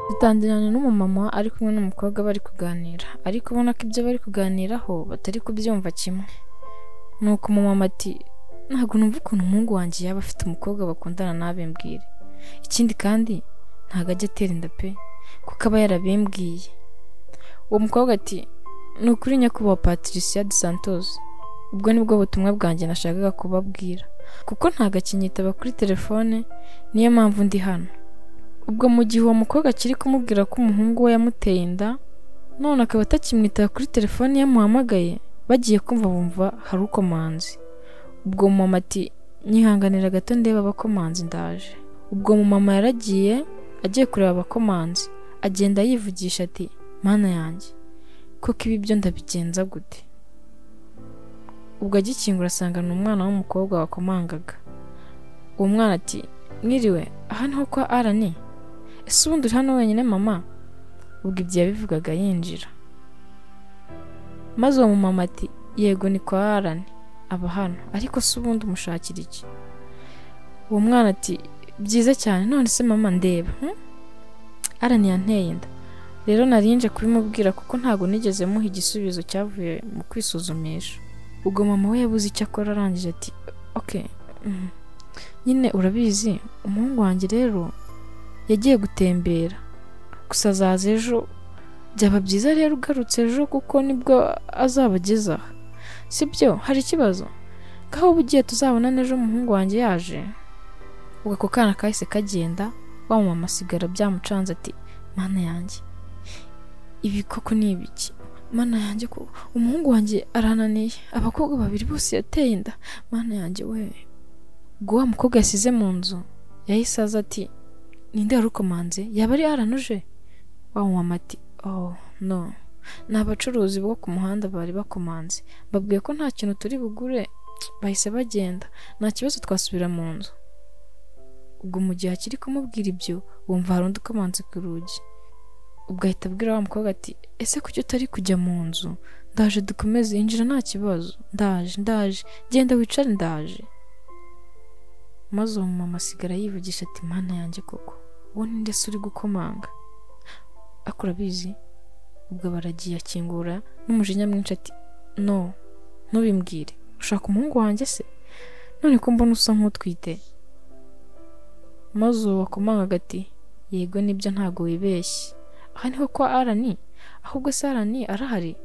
Batangiranye n'umumama ari kumwe n'umukobwa bari kuganira ariko ubona ko ibyo bari kuganiraho batari kubyumva kimwe. Nuko umumama ati ntabwo numva ukuntu umuhungu wanjye yaba afite umukobwa bakundana ntabe mbwire. Ikindi kandi ntabwo ajya atera inda pe kuko aba yarabimbwiye. Uwo mukobwa ati ni ukuri nyakubahwa Patricia de Santos. Ubwo nibwo butumwa bwanjye nashakaga kubabwira kuko ntabwo akinyitaba kuri telefone niyo mpamvu ndi hano. Ubwo mu gihe uwo mukobwa akiri kumubwira ko umuhungu we yamuteye inda none akaba atakimwitaba kuri telefone yamuhamagaye bagiye kumva bumva hari ukomanze. Ubwo mama ati nyihanganira gato ndeba abakomanzi ndaje. Ubwo mama yaragiye agiye kureba abakomanzi agenda yivugisha ati mana yanjye kuko ibi byo ndabigenza gute. Ubwo agikingura asanga ni umwana w'umukobwa wakomangaga. Uwo mwana ati mwiriwe aha niho kwa arani ese ubundi uri hano wenyine mama ubwo ibyo yabivugaga yinjira maze uwo mumama ati yego ni kwa arani aba hano ariko se ubundi umushakira iki uwo mwana ati byiza cyane none se mama ndeba hmm? arani yanteye inda rero narinje kubimubwira kuko ntabwo nigeze muha igisubizo cyavuye mu kwisuzumisha ubwo mama we yabuze icyo akora arangije ati ok mhm. nyine urabizi umuhungu wanjye rero yagiye gutembera gusa azaza ejo byaba byiza rero ugarutse ejo kuko nibwo azabageza aha si byo hari ikibazo ngaho uba ugiye tuzabonane ejo umuhungu wanjye yaje ubwo ako kana kahise kagenda wa mama asigara byamucanze ati mana yanjye ibi koko ni ibiki mana yanjye ko umuhungu wanjye arananiye abakobwa babiri bose yateye inda mana yanjye we ubwo wa mukobwa yasize mu nzu yahise aza ati ninde wari ukomanze yaba ari aranuje wa mumama ati oh no ni abacuruzi bo ku muhanda bari bakomanze babwiye ko nta kintu turi bugure bahise bagenda nta kibazo twasubira mu nzu ubwo mu gihe akiri kumubwira ibyo wumva hari undi ukomanze ku rugi ubwo ahita abwira wa mukobwa ati ese kuki utari kujya mu nzu ndaje dukomeze yinjira nta kibazo ndaje ndaje genda wicare ndaje maze uwo mumama asigara yivugisha ati mana yanjye koko uwo ninde se uri gukomanga ariko urabizi ubwo baragiye akingura n'umujinya mwinshi ati no ntubimbwire ushaka umuhungu wanjye se none ko mbona usa nk'utwite maze uwo wakomangaga ati yego nibyo ntabwo wibeshye aha niho kwa arani ahubwo se arani arahari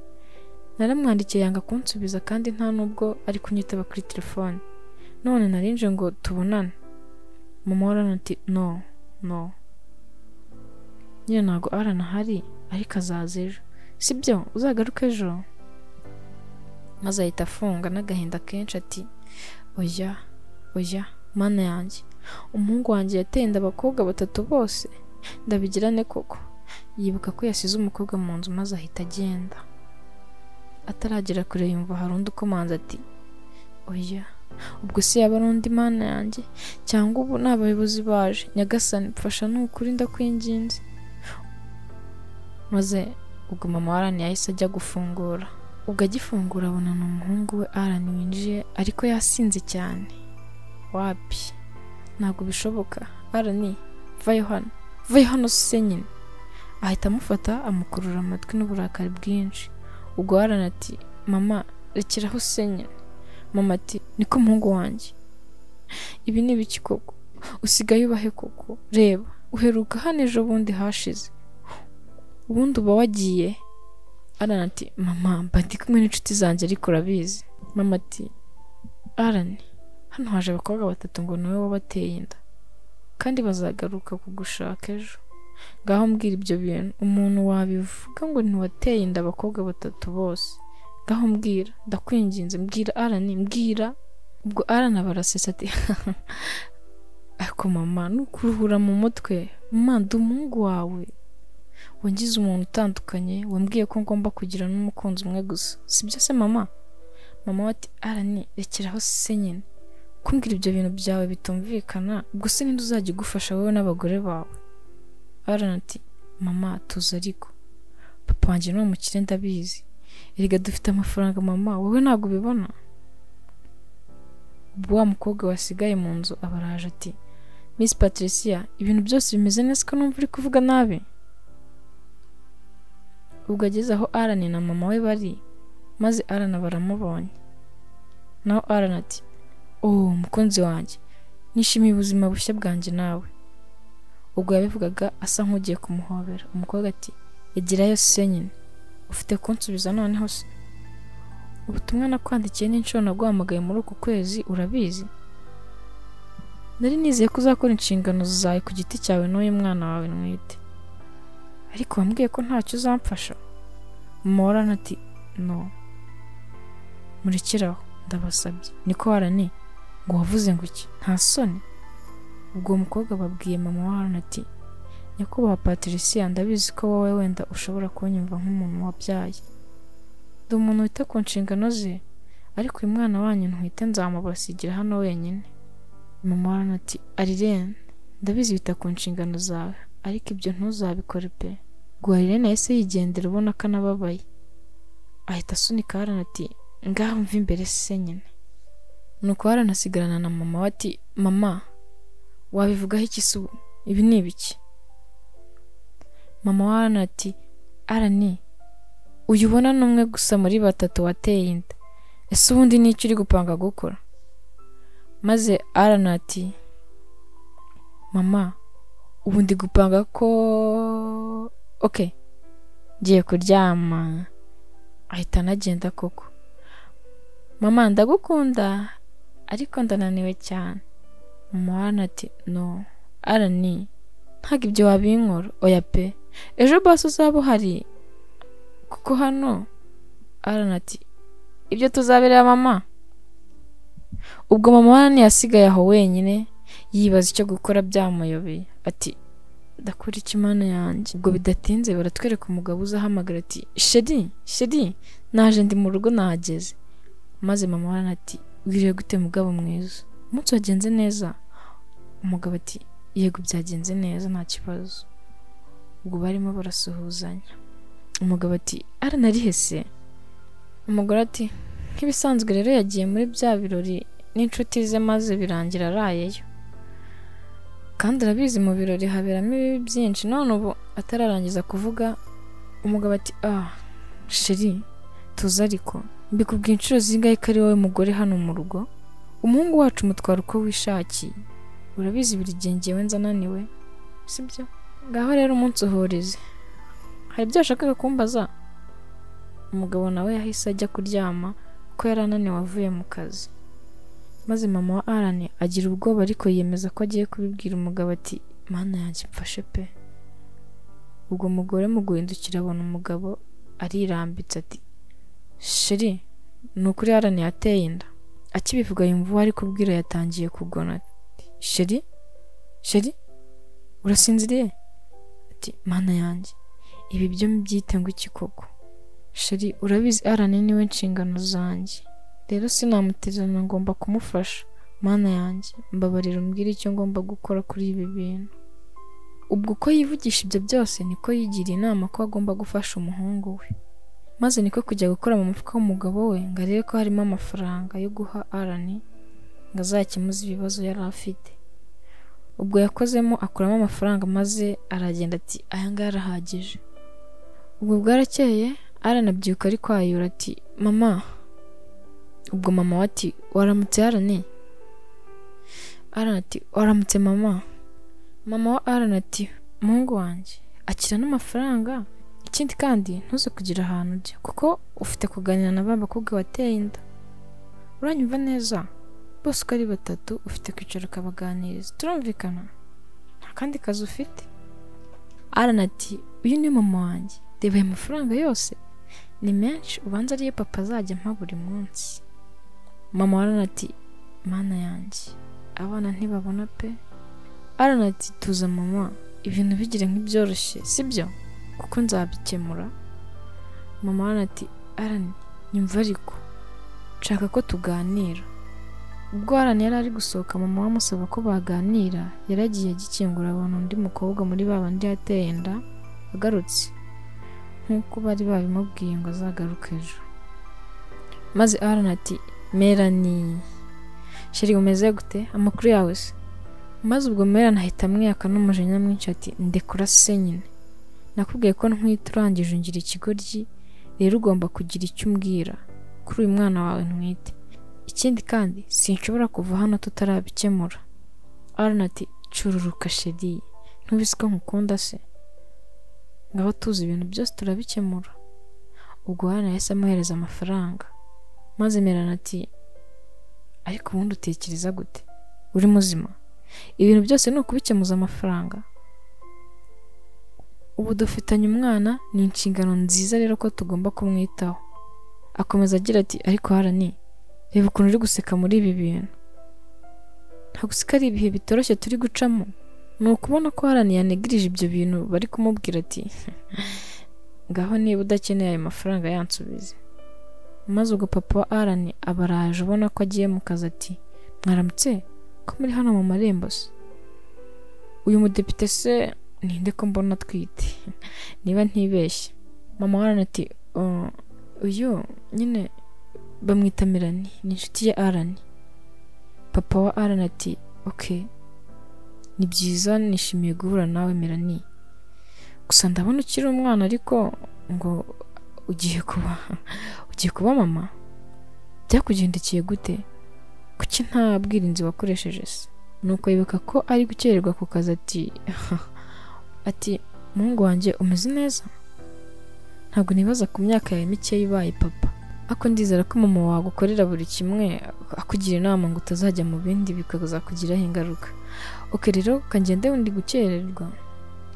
naramwandikiye yanga kunsubiza kandi nta nubwo ari kunyitaba kuri telefone none narinje ngo tubonane mama warana ati no no nyine ntabwo arana ahari ariko azaza ejo si byo uzagaruke ejo maze ahita afunga n'agahinda kenshi ati oya oya mana yanjye umuhungu wanjye yateye inda abakobwa batatu bose ndabigirane koko yibuka ko yasize umukobwa mu nzu maze ahita agenda ataragera kure yumva hari undi ukomanze ati oya ubwo se yaba ari undi mana yanjye cyangwa ubu ni abayobozi baje nyagasani mfasha nukuri ndakwinginze maze ubwo mama wa arani yahise ajya gufungura ubwo agifungura abona ni umuhungu we arani winjiye ariko yasinze cyane wapi ntabwo bishoboka arani vayo hano vayo hano se nyine ahita amufata amukurura amatwi n'uburakari bwinshi ubwo arani ati mama rekeraho se nyine mama ati niko umuhungu wanjye ibi ni ibiki koko usigaye ubahe koko reba uheruka hano ejo bundi hashize ubundi uba wagiye arani ati mama mba ndi kumwe n'inshuti zanjye ariko urabizi mama ati arani hano haje abakobwa batatu ngo ni wowe wabateye inda kandi bazagaruka kugushaka ejo ngaho mbwira ibyo bintu umuntu wabivuga ngo ntiwateye inda abakobwa batatu bose ngaho mbwira ndakwinginze mbwira arani mbwira ubwo arani barasesa ati ariko mama ni ukuruhura mu mutwe manda umuhungu wawe wangize umuntu utandukanye wambwiye ko ngomba kugira n'umukunzi umwe gusa sibyo se mama mama we ati arani rekeraho se nyine kumbwira ibyo bintu byawe bitumvikana ubwo se ninde uzajya igufasha wowe n'abagore bawe arani ati mama tuzi ariko papa wanjye ni umukire ndabizi erega dufite amafaranga mama wowe ntabwo ubibona ubwo wa mukobwa wasigaye mu nzu abaraje ati Miss Patricia ibintu byose bimeze neza ko numva uri kuvuga nabi ubwo ageze aho arani na mama we bari maze arana baramubonye naho arana ati oh mukunzi wanjye nishimiye ubuzima bushya bwanjye nawe ubwo yabivugaga asa nk'ugiye kumuhobera umukobwa ati egerayo se nyine ufite kunsubiza noneho se ubutumwa nakwandikiye n'inshuro naguhamagaye muri uku kwezi urabizi nari nizeye ko uzakora inshingano zawe ku giti cyawe n'uyu mwana wawe ntwite ariko wambwiye ko ntacyo uzamfasha morana ati no murekeraho ndabasabye niko warani ngo wavuze ngo iki nta soni ubwo uwo mukobwa babwiye mama wa haruna ati nyakubahwa patricia ndabizi ko wowe wenda ushobora kunyumva nk'umuntu wabyaye ndi umuntu wita ku nshingano ze ariko uyu mwana wanyu ntwite nzamubasigira hano wenyine mama wa haruna ati arirene ndabizi wita ku nshingano zawe ariko ibyo ntuzabikore pe guharirene yahise yigendera ubona ko anababaye ahita asunika harana ati ngaho mva imbere se nyine nuko harana asigarana na mama we ati mama wabivugaho iki se ubu ibi ni ibiki mama wa Arana ati arani uyu ubona ni umwe gusa muri batatu wateye inda ese ubundi ni iki uri gupanga gukora maze arana ati mama ubu ndi gupanga ko ok ngiye kuryama ahita anagenda koko mama ndagukunda ariko ndananiwe cyane mama arana ati no arani ntabwo ibyo wabinkora oya pe ejo basi uzaba uhari kuko hano arana ati ibyo tuzaberera mama ubwo mama arani yasigaye aho wenyine yibaza icyo gukora byamuyobeye ati ndakora iki mana yanjye ubwo bidatinze baratwereka umugabo uzahamagara ati sheri sheri naje ndi mu rugo nahageze maze mama warana ati wiriwe gute mugabo mwiza umunsi wagenze neza umugabo ati yego byagenze neza nta kibazo ubwo barimo barasuhuzanya umugabo ati aranarihese umugore ati nk'ibisanzwe rero yagiye muri bya birori n'inshuti ze maze birangira arayeyo kandi arabizi mu birori haberamo ibibi byinshi none ubu atararangiza kuvuga umugabo ati ah sheri tuze ariko mbikubwiye inshuro zingahe ko ari wowe mugore hano mu rugo umuhungu wacu umutwara uko wishakiye urabizi buri gihe ngewe nzananiwe sibyo ngaho rero umunsi uhurize hari ibyo washakaga kumbaza umugabo nawe yahise ajya kuryama ko yari ananiwe avuye mu kazi maze mama wa arani agira ubwoba ariko yiyemeza ko agiye kubibwira umugabo ati mana yanjye mfashe pe ubwo mugore mu guhindukira abona umugabo arirambitse ati sheri ni ukuri arani yateye inda akibivuga yumva uwo ari kubwira yatangiye kugona ati sheri sheri urasinziriye ati mana yanjye ibi byo mbyite ngo iki koko sheri urabizi arani niwe nshingano zanjye rero sinamutererana ngomba kumufasha mana yanjye mbabarira umbwire icyo ngomba gukora kuri ibi bintu ubwo uko yivugisha ibyo byose niko yigiriye inama ko agomba gufasha umuhungu we maze niko kujya gukora mu mufuka w'umugabo we ngo arebe ko harimo amafaranga yo guha arani ngo azakemuze ibibazo yari afite ubwo yakozemo akuramo amafaranga maze aragenda ati aya ngaya arahagije ubwo bwarakeye aranabyuka ari kwayura ati mama ubwo mama we ati waramutse arane arana ati waramutse mama mama wa arana ati muhungu wanjye akira n'amafaranga ikindi kandi ntuze kugira ahantu ujya kuko ufite kuganira na ba bakobwa wateye inda uranyumva neza bose uko ari batatu ufite kwicara ukabaganiriza turumvikana nta kandi kazi ufite arana ati uyu ni mama wanjye reba aya mafaranga yose ni menshi ubanza ariyo papa azajya ampa buri munsi mama arana ati mana yanjye abana ntibabona pe arana ati tuza mama ibintu bigire nk'ibyoroshye sibyo kuko nzabikemura mama arana ati arani nyumva ariko nshaka ko tuganira ubwo arani yari ari gusohoka mama we amusaba ko baganira yari agiye agikingura abantu undi mukobwa muri ba bandi yateye inda agarutse nk'uko bari babimubwiye ngo azagaruke ejo maze arana ati merani sheri umeze gute amakuru yawe se maze ubwo merani ahita amwiyaka n'umujinya mwinshi ati ndekura se nyine nakubwiye ko ntwite urangije ungira ikigoryi rero ugomba kugira icyo umbwira kuri uyu mwana wawe ntwite ikindi kandi sinshobora kuva hano tutarabikemura ati cururuka shedi ntubizi ko nkukunda se ngaba tuzi ibintu byose turabikemura ubwo hano yahise amuhereza amafaranga maze merana ati ariko ubundi utekereza gute uri muzima ibintu byose ni ukubikemuza amafaranga ubu dufitanye umwana ni inshingano nziza rero ko tugomba kumwitaho akomeza agira ati ariko harani reba ukuntu uri guseka muri ibi bintu ntabwo useka ari ibihe bitoroshye turi gucamo ni ukubona ko harani yanegirije ibyo bintu bari kumubwira ati ngaho niba udakeneye ayo mafaranga yansubize maze ubwo papa wa arani abaraje ubona ko agiye mu kazi ati mwaramutse ko muri hano mu marembo se uyu mudepite se ninde ko mbona atwite niba ntibeshye mama wa arani ati "Oh, uyu nyine bamwita mirani ni inshuti ya arani papa wa arani ati oke ni byiza nishimiye guhura nawe mirani gusa ndabona ukiri umwana ariko ngo ugiye kuba ugiye kuba mama byakugendekeye gute kuki nta bwirinzi wakoresheje se nuko yibuka ko ari gukererwa ku kazi ati ati muhungu wanjye umeze neza ntabwo nibaza ku myaka yawe mikeya ibaye papa ariko ndizera ko mama wagukorera buri kimwe akugira inama ngo utazajya mu bindi bikazakugiraho ingaruka oke rero kangende wundi gukererwa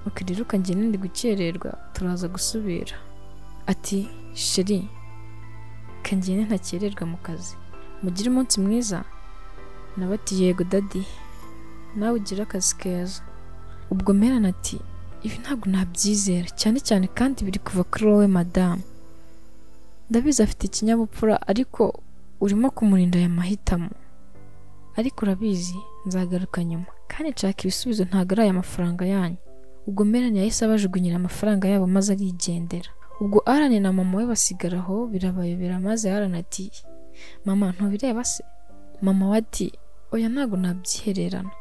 oke rero kangende ndi gukererwa turaza gusubira ati sheri kangende ntakererwa mu kazi mugire umunsi mwiza nawe ati yego dadi nawe ugire akazi keza ubwo merana ati ibi ntabwo nabyizera cyane cyane kandi biri kuva kuri wowe madamu ndabizi afite ikinyabupfura ariko urimo kumurinda aya mahitamo ariko urabizi nzagaruka nyuma kandi nshaka ibisubizo ntabwo ari aya mafaranga yanyu ubwo merani yahise abajugunyira amafaranga yabo maze arigendera ubwo arani na mama we basigara aho birabayobera maze arani ati mama ntubireba se mama we ati oya ntabwo nabyihererana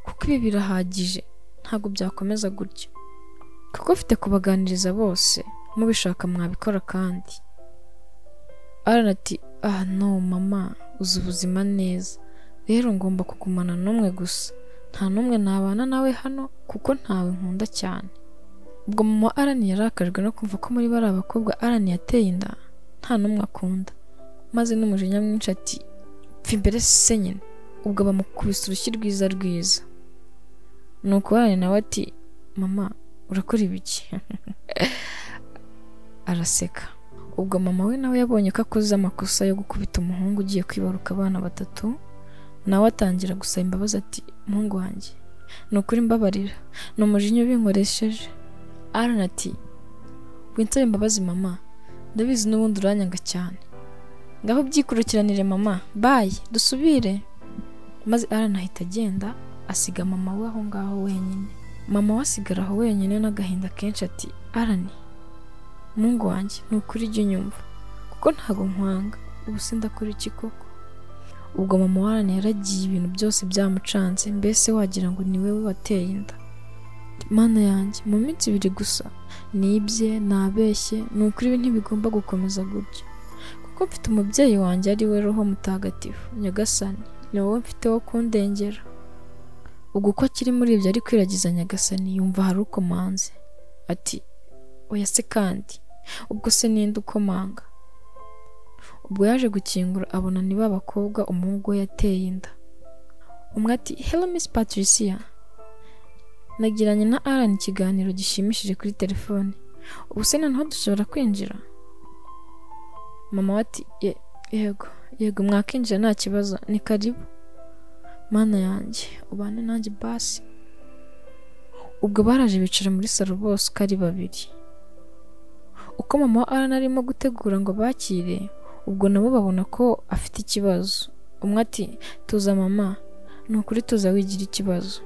kuko ibi birahagije ntabwo byakomeza gutya kuko mfite kubaganiriza bose mubishaka mwabikora kandi arani ati ah no mama uzi ubuzima neza rero ngomba kugumana n'umwe gusa nta n'umwe nabana nawe hano kuko ntawe nkunda cyane ubwo mama arani yarakajwe no kumva ko muri bariya bakobwa arani yateye inda nta n'umwe akunda maze n'umujinya mwinshi ati pfa imbere se nyine ubwo bamukubise urushyi rwiza rwiza nuko arani nawe ati mama urakora ibiki araseka ubwo mama we nawe yabonye ko akoze amakosa yo gukubita umuhungu ugiye kwibaruka abana batatu nawe atangira gusaba imbabazi ati muhungu wanjye ni ukuri mbabarira ni umujinya ubinkoresheje arana ati winsaba imbabazi mama ndabizi n'ubundi uranyanga cyane ngaho byikurukiranire mama bayi dusubire maze arana ahita agenda asiga mama we aho ngaho wenyine mama we asigara aho wenyine n'agahinda kenshi ati arani muhungu wanjye ni ukuri jya unyumva kuko ntabwo nkwanga ubu sindakora iki koko ubwo mama warani yaragiye ibintu byose byamucanze mbese wagira ngo ni we wateye inda mana yanjye mu minsi ibiri gusa nibye nabeshye ni ukuri ibi ntibigomba gukomeza gutya kuko mfite umubyeyi wanjye ari we roho mutagatifu nyagasani ni wowe mfite wo kundengera ubwo uko akiri muri ibyo ari kwiragiza nyagasani yumva hari ukomanze ati oya se kandi ubwo se ninde ukomanga ubwo yaje gukingura abona ni ba bakobwa umuhungu we yateye inda umwe ati hello miss patricia nagiranye na aran ikiganiro gishimishije kuri telefone ubu se noneho dushobora kwinjira mama we ati "Ye- yego yego mwakinjira nta kibazo ni karibu mana yanjye ubane nanjye basi ubwo baraje bicara muri salo bose uko ari babiri uko mama wa aran arimo gutegura ngo bakire ubwo nabo babona ko afite ikibazo umwe ati tuza mama ni ukuri tuza wigira ikibazo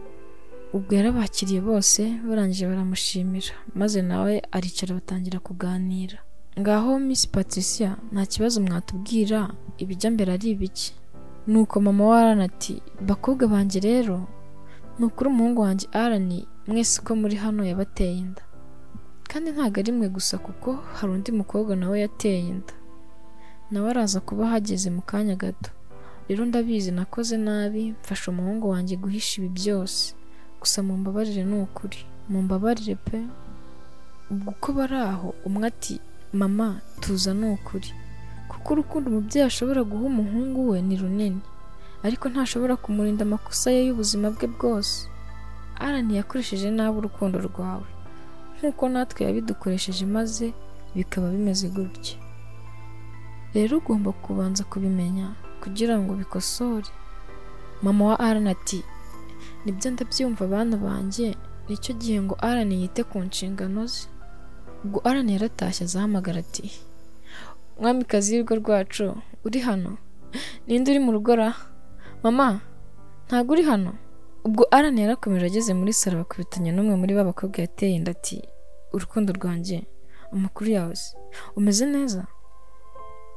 ubwo yarabakiriye bose barangije baramushimira maze nawe aricara batangira kuganira ngaho miss patricia nta kibazo mwatubwira ibijya mbere ari ibiki nuko mama wa arani ati bakobwa banjye rero ni ukuri umuhungu wanjye arani mwese uko muri hano yabateye inda kandi ntabwo ari mwe gusa kuko hari undi mukobwa nawe yateye inda nawe araza kuba ahageze mu kanya gato rero ndabizi nakoze nabi mfasha umuhungu wanjye guhisha ibi byose gusa mu mbabarire ni ukuri mu mbabarire pe ubwo uko bari aho umwe ati mama tuza ni ukuri kuko urukundo umubyeyi ashobora guha umuhungu we ni runini ariko ntashobora kumurinda amakosa ye y'ubuzima bwe bwose arani yakoresheje nabi urukundo rwawe nk'uko natwe yabidukoresheje maze bikaba bimeze gutya rero ugomba kubanza kubimenya kugira ngo ubikosore mama wa arani ati nibyo ndabyumva abana banjye nicyo gihe ngo arani yite ku nshingano ze ubwo arani yaratashye azahamagara ati mwamikazi y'urugo rwacu uri hano ninde uri mu rugo ra mama ntabwo uri hano ubwo arani yarakomeje ageze muri salo bakubitanya n'umwe muri ba bakobwa yateye inda ati urukundo rwanjye amakuru yawe se umeze neza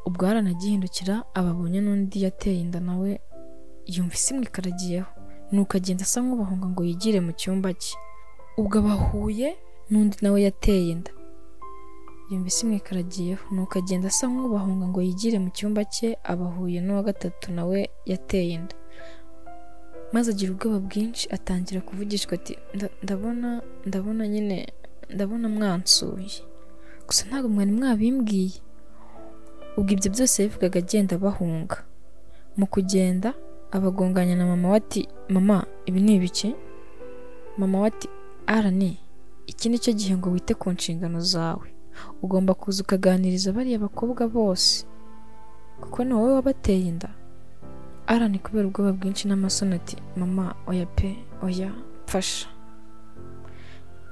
ubwo arani agihindukira ababonye n'undi yateye inda nawe yumva isimwe ikaragiyeho nuko agenda asa nk'ubahunga ngo yigire mu cyumba cye ubwo abahuye n'undi nawe yateye inda yumva isi mwikaragiyeho nuko agenda asa nk'ubahunga ngo yigire mu cyumba cye abahuye n'uwa gatatu nawe yateye inda maze agira ubwoba bwinshi atangira kuvugishwa ati "Nda- ndabona ndabona nyine ndabona mwansuye gusa ntabwo mwari mwabimbwiye ubwo ibyo byose yabivugaga agenda bahunga mu kugenda abagonganya na mama we ati mama ibi ni ibiki mama we ati arani iki ni cyo gihe ngo wite ku nshingano zawe ugomba kuza ukaganiriza bariya bakobwa bose kuko ni wowe wabateye inda arani kubera ubwoba bwinshi n'amasoni ati mama oya pe oya mfasha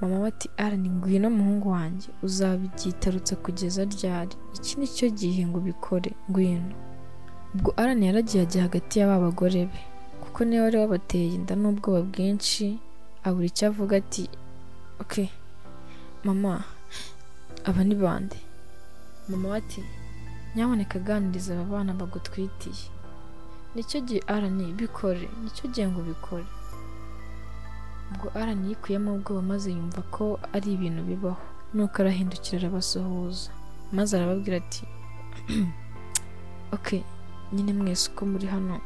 mama we ati arani ngwino muhungu wanjye uzabyitarutsa kugeza ryari iki ni cyo gihe ngo ubikore ngwino ubwo arani yaragiye ajya hagati y'aba bagore be kuko niwe wari wabateye inda n'ubwoba bwinshi abura icyo avuga ati ok mama aba ni bande mama we ati nyamuneka aganiriza aba bana bagutwitiye nicyo gihe arani bikore nicyo gihe ngo ubikore ubwo arani yikuyemo ubwoba maze yumva ko ari ibintu bibaho nuko arahindukira arabasuhuza maze arababwira ati ok nyine mwese uko muri hano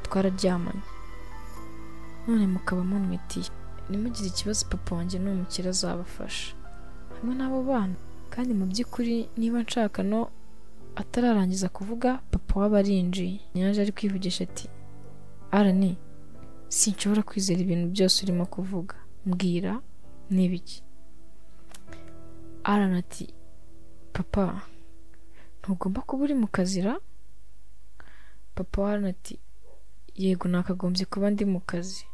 twararyamanye none mukaba munwitiye nimugire ikibazo papa wanjye ni umukire azabafasha hamwe n'abo bana kandi mu by'ukuri niba nshaka no atararangiza kuvuga papa waba arinjiye yaje ari kwivugisha ati arani sinshobora kwizera ibintu byose urimo kuvuga mbwira n'ibiki arani ati papa ntugomba kuba uri mu kazira papa wa arani ati yego nakagombye kuba ndi mu kazi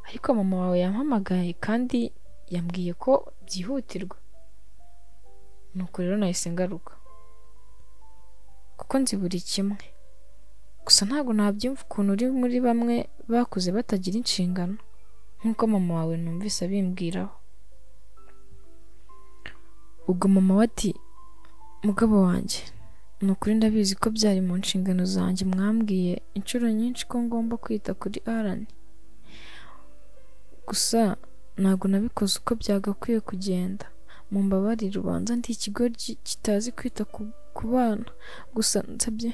ariko mama wawe yampamagaye kandi yambwiye ko byihutirwa nuko rero nahise ngaruka kuko nzi buri kimwe gusa ntabwo nabyumva ukuntu uri muri bamwe bakuze batagira inshingano nk'uko mama wawe numvise abimbwiraho ubwo mama we ati mugabo wanjye ni ukuri ndabizi ko byari mu nshingano zanjye mwambwiye inshuro nyinshi ko ngomba kwita kuri arani gusa ntabwo nabikoze uko byagakwiye kugenda mu mbabarire ubanza ndi ikigoryi kitazi kwita ku, ku bana gusa nsabye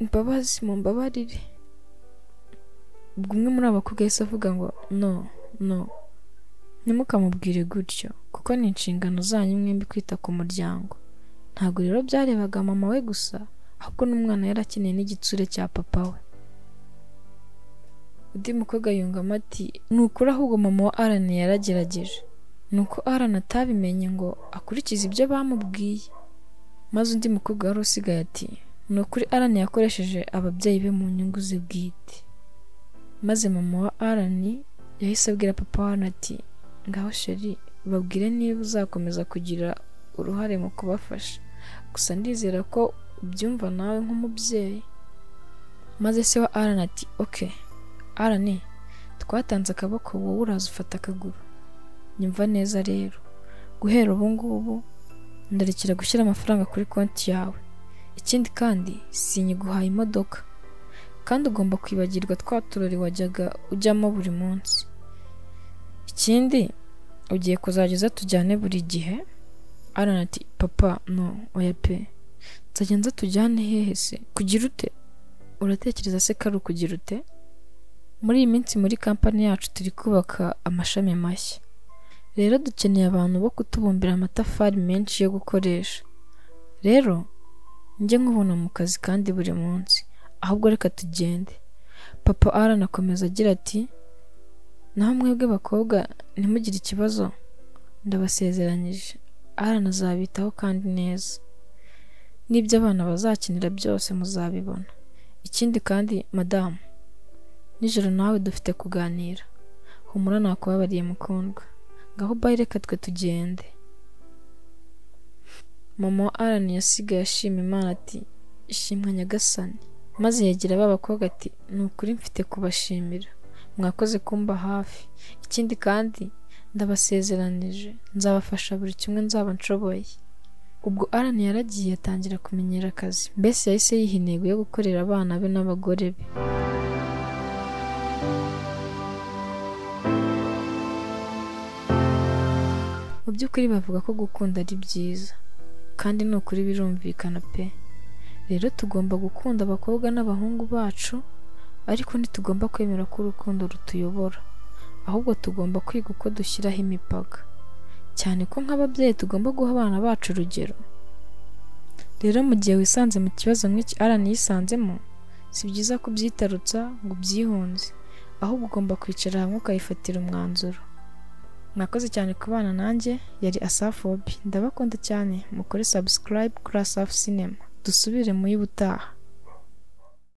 imbabazi mu mbabarire ubwo umwe muri abo bakobwa yahise avuga ngo no no ntimukamubwire gutyo kuko ni inshingano zanyu mwembi kwita ku muryango ntabwo rero byarebaga mama we gusa ahubwo n'umwana yari akeneye n'igitsure cya papa we undi mukobwa yungamo ati ni ukuri ahubwo mama wa arani yaragerageje ni uko arani atabimenye ngo akurikize ibyo bamubwiye maze undi mukobwa wari usigaye ati ni ukuri arani yakoresheje ababyeyi be mu nyungu ze bwite maze mama wa arani yahise abwira papa wa arani ati ngaho sheri babwire niba uzakomeza kugira uruhare mu kubafasha gusa ndizera ko ubyumva nawe nk'umubyeyi maze se wa arani ati oke arani twatanze akaboko wowe uraza ufata akaguru nyumva neza rero guhera ubu ngubu ndarekera gushyira amafaranga kuri konti yawe ikindi kandi sinyiguhaye imodoka kandi ugomba kwibagirwa twa turori wajyaga ujyamo buri munsi ikindi ugiye kuzajya tujyane buri gihe arana ati papa no oya pe nzajya nza tujyane hehe se kugira ute uratekereza se ko ari ukugira ute muri iyi minsi muri kampani yacu turi kubaka amashami mashya rero dukeneye abantu bo kutubumbira amatafari menshi yo gukoresha rero njye nkubona mu kazi kandi buri munsi ahubwo reka tugende papa arana akomeza agira ati naho mwebwe bakobwa ntimugire ikibazo ndabasezeranyije arana azabitaho kandi neza n'ibyo abana bazakenera byose muzabibona ikindi kandi madamu nijoro nawe dufite kuganira humura nakubabariye mukundwa ngaho bayi reka twe tugende mama wa arani yasigaye ashima imana ati ishimwa nyagasani maze yegera ba bakobwa ati ni ukuri mfite kubashimira mwakoze kumba hafi ikindi kandi ndabasezeranije nzabafasha buri kimwe nzaba nshoboye ubwo arani yaragiye atangira kumenyera akazi mbese yahise yiha intego yo gukorera abana be n'abagore be mu by'ukuri bavuga ko gukunda ari byiza kandi ni ukuri birumvikana pe rero tugomba gukunda abakobwa n'abahungu bacu ariko ntitugomba kwemera ko urukundo rutuyobora ahubwo tugomba kwiga uko dushyiraho imipaka cyane ko nk'ababyeyi tugomba guha abana bacu urugero rero mu gihe wisanze mu kibazo nk'iki arani yisanzemo si byiza kubyitarutsa ngo ubyihunze ahubwo ugomba kwicara hamwe ukayifatira umwanzuro mwakoze cyane kubana nanjye yari asafobi ndabakunda cyane mukore subscribe kuri asafu sinema dusubire mu y'ubutaha